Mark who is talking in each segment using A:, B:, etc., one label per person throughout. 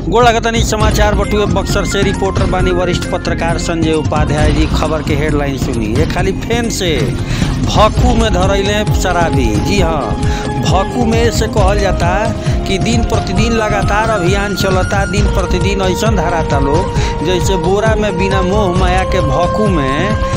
A: गोड़ लगतनी समाचार बटुए बक्सर से रिपोर्टर बानी वरिष्ठ पत्रकार संजय उपाध्याय जी खबर के हेडलाइन सुनी ये खाली फेन से भक्कू में धरैले शराबी जी हाँ भक्कू में से कहल जाता कि दिन प्रतिदिन लगातार अभियान चलता दिन प्रतिदिन ऐसा धराता लोग जैसे बोरा में बिना मोह माया के भक्कू में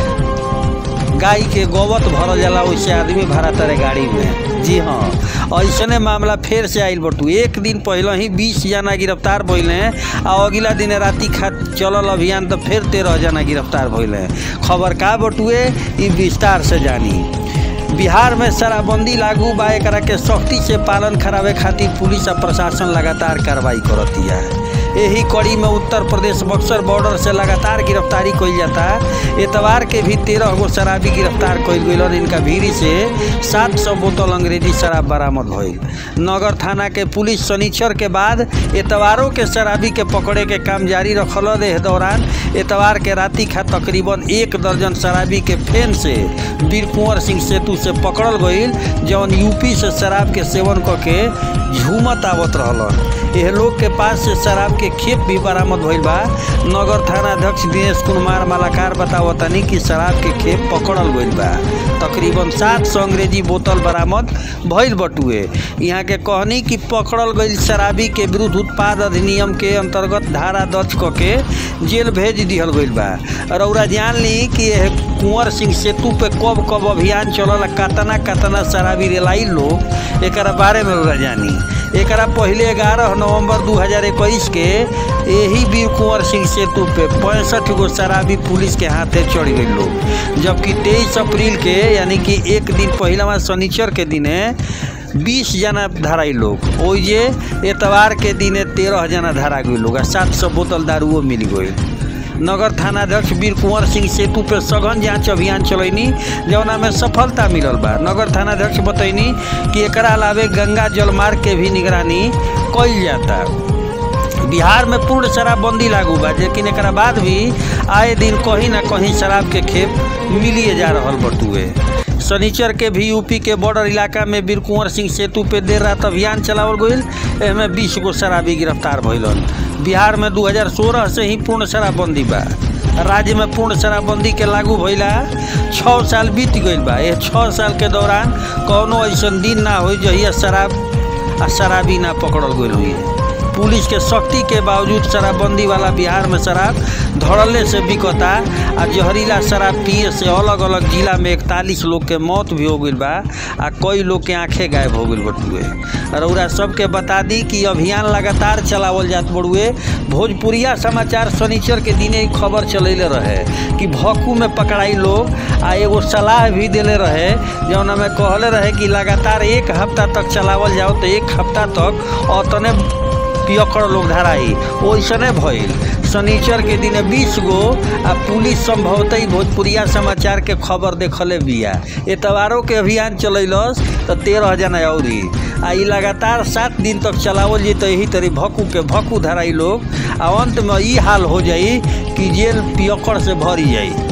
A: गाय के गोबत भरल जाला वैसे आदमी भरा तारे गाड़ी में जी हाँ ऐसने मामला फेर से आइल बटू एक दिन पहले ही बीस जना गिरफ्तार भइले आ अगला दिन राति खा चलल अभियान तो फिर तेरह जना गिरफ्तार भइले खबर का बटुए ई विस्तार से जानी बिहार में शराबबंदी लागू बा एकरा के सख्ती से पालन करावे खातिर पुलिस आ प्रशासन लगातार कार्रवाई करतिया यही कड़ी में उत्तर प्रदेश बक्सर बॉर्डर से लगातार गिरफ्तारी कइल जाता एतवार के भी तेरह गो शराबी गिरफ्तार कइल गइलन इनका भीरी से सात सौ बोतल अंग्रेजी शराब बरामद भइल नगर थाना के पुलिस शनिचर के बाद एतवारों के शराबी के पकड़े के काम जारी रखल एह दौरान एतवार के राति खा तकरीबन एक दर्जन शराबी के फेन से वीर कुंवर सिंह सेतु से पकड़ल गइल जौन यूपी से शराब के सेवन करके झूमत आवत रहलन एह लोग के पास से शराब के खेप भी बरामद भइल बा नगर थाना अध्यक्ष दिनेश कुमार मालाकार बतावतनी कि शराब के खेप पकड़ल गइल बा तकरीबन सात सौ अंग्रेजी बोतल बरामद भइल बटुए यहाँ के कहनी कि पकड़ल गइल शराबी के विरुद्ध उत्पाद अधिनियम के अंतर्गत धारा दर्ज क के जेल भेज दिहल गइल बा रौरा जान ली कि यह कुंवर सिंह सेतु पे कब कब अभियान चलल कतना कतना शराबी रेलाई लोग एक बारे में रौरा जानी एक पहले ग्यारह नवंबर 2021 के यही वीर कुंवर सिंह सेतु पे पैंसठ गो शराबी पुलिस के हाथे चढ़ गई लोग जबकि तेईस अप्रैल के यानी कि एक दिन पहलवा शनिचर के दिने बीस जना धराई लोग ओइजे एतवार के दिने तेरह जना धरा गई लोग आ सात सौ बोतल दारुओ मिल गई नगर थाना अध्यक्ष वीर कुंवर सिंह सेतु पे सघन जांच अभियान चलैनी जौना में सफलता मिलल बा नगर थाना अध्यक्ष बतैनी कि एकरा अलावे गंगा जलमार्ग के भी निगरानी कइल जाता बिहार में पूर्ण शराबबंदी लागू बा लेकिन एक बाद भी आए दिन कहीं ना कहीं शराब के खेप मिलिए जा रहा बटुए शनिचर के भी यूपी के बॉर्डर इलाका में वीर कुंवर सिंह सेतु पे देर रात अभियान चलावल गईल एमे बीस गो शराबी गिरफ्तार भइलन बिहार में 2016 से ही पूर्ण शराबबंदी बा राज्य में पूर्ण शराबबंदी के लागू भइला छः साल बीत गईल बा यह छः साल के दौरान कौनो ऐसा दिन ना हो जहिया शराब आ शराबी ना पकड़ल गईल हुई पुलिस के सख्ती के बावजूद शराबबंदी वाला बिहार में शराब धड़ल्ले से बिकता आ जहरीला शराब पिए से अलग अलग जिला में इकतालीस लोग के मौत भी हो गई बा आ कई लोग के आंखें गायब हो गई बटुए रउरा सबके बता दी कि अभियान लगातार चलावल जात बड़ुए भोजपुरिया समाचार शनिचर के दिने खबर चलैले रहे कि भक्कू में पकड़ाई लोग आ एगो सलाह भी दिले रहे जौना में कहले रहे कि लगातार एक हफ्ता तक चलावल जाओ तो एक हफ्ता तक अतने पियकड़ लोग धराई ओइसने भइल शनिचर के दिन बीस गो आ पुलिस संभवतः ही भोजपुरिया समाचार के खबर देखले बिया एतवारों के अभियान चलैलस तो तेरह जना अउरी आ ई लगातार सात दिन तक चलावल जी तो यही तरी भक्कू के भक्कू धराई लोग आ अंत में ई हाल हो जाई कि जेल पियकड़ से भरी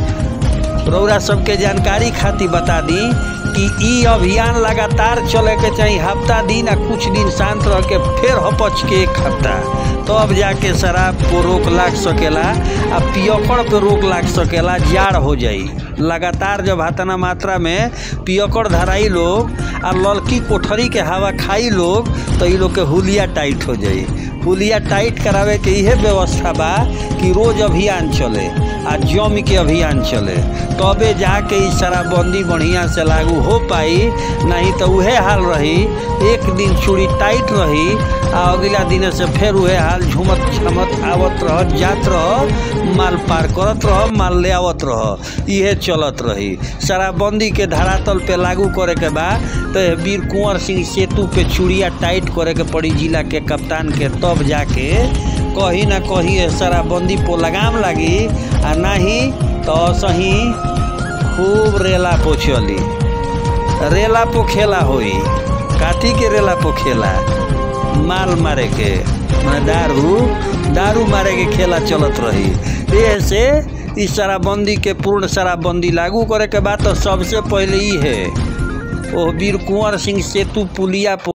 A: जाई रौरा सबके जानकारी खातिर बता दी कि ई अभियान लगातार चले के चाहिए हफ्ता दिन आ कुछ दिन शांत रह के फिर हपच के एक हफ्ता तब तो जाके शराब को रोक लाग सकेला आ पियकड़ पे रोक लाग सकेला जाड़ हो जाई लगातार जब हाथना मात्रा में पियकड़ धराई लोग आ ललकी कोठरी के हवा खाई लोग तो ई लोग के हुलिया टाइट हो जाई हुलिया टाइट करावे के इहे व्यवस्था बा कि रोज अभियान चले आ जम के अभियान चले तबे जाके ई शराबबंदी बढ़िया से लागू हो पाई नहीं तो उहे हाल रही एक दिन चूड़ी टाइट रही आ अगला दिन से फिर उहे हाल झुमत झमत आवत रह जात रह माल पार करत रह माल ले आवत रह इहे चलत रही शराबबंदी के धरातल पे लागू करे के बा तो वीर कुंवर सिंह सेतु पे चूड़िया टाइट करे के पड़ी जिला के कप्तान के तब जाके कहीं ना कहीं शराबबंदी पो लगाम लागी आ नाही तो सही खूब रेला पो चली रेला पो खेला होई काथी के रेला पो खेला माल मारे के माने दारू दारू मारे के खेला चलत रही ये से इस शराबबंदी के पूर्ण शराबबंदी लागू करे के बाद तो सबसे पहले ही है ओ वीर कुंवर सिंह सेतु पुलिया